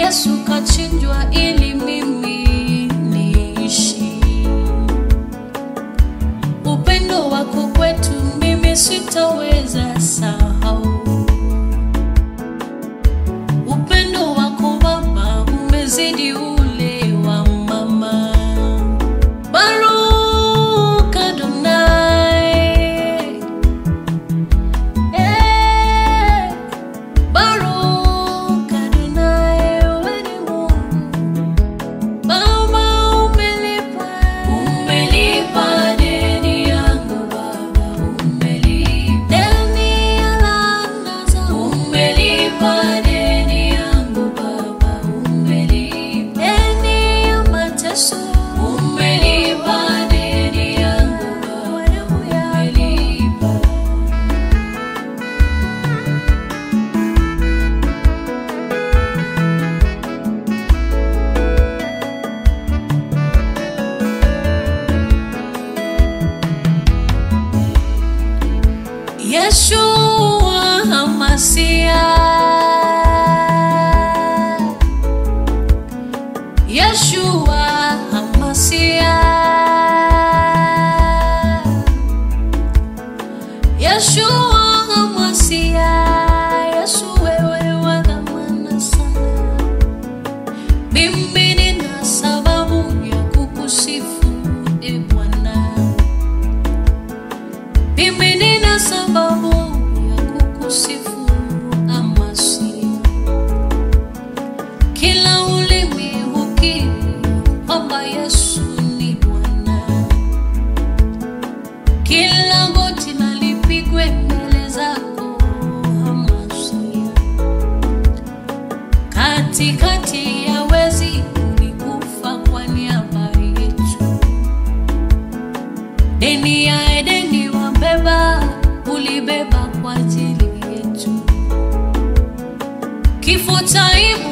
Yesu kachinjwa ili mimi niishi. Upendo wako kwetu mimi sitaweza sahau. Upendo wako Baba umezidi ule wa mama. Baruch Adonai. Eh, Baruch Adonai, wewe ni Mungu. Baba umelipa, umelipa deni yangu Baba, umelipa deni ya laana zangu, umelipa deni yangu Baba, umelipa deni ya mateso, umelipa deni yangu Baba, umelipa Yeshua Hamasia Yeshua Hamasia Yeshua Hamasia Yesu wewe wa dhamana sana Mimi nina sababu ya kukusifu e Bwana mimi nina sababu ya kukusifu Amasia. Kila ulimi ukiri kwamba Yesu ni Bwana, kila goti na lipigwe mbele zako Amasia. Katikati ya wezi ulikufa kwa niaba yetu deni ya Edeni wabeba, ulibeba kwa ajili yetu. Kifo cha aibu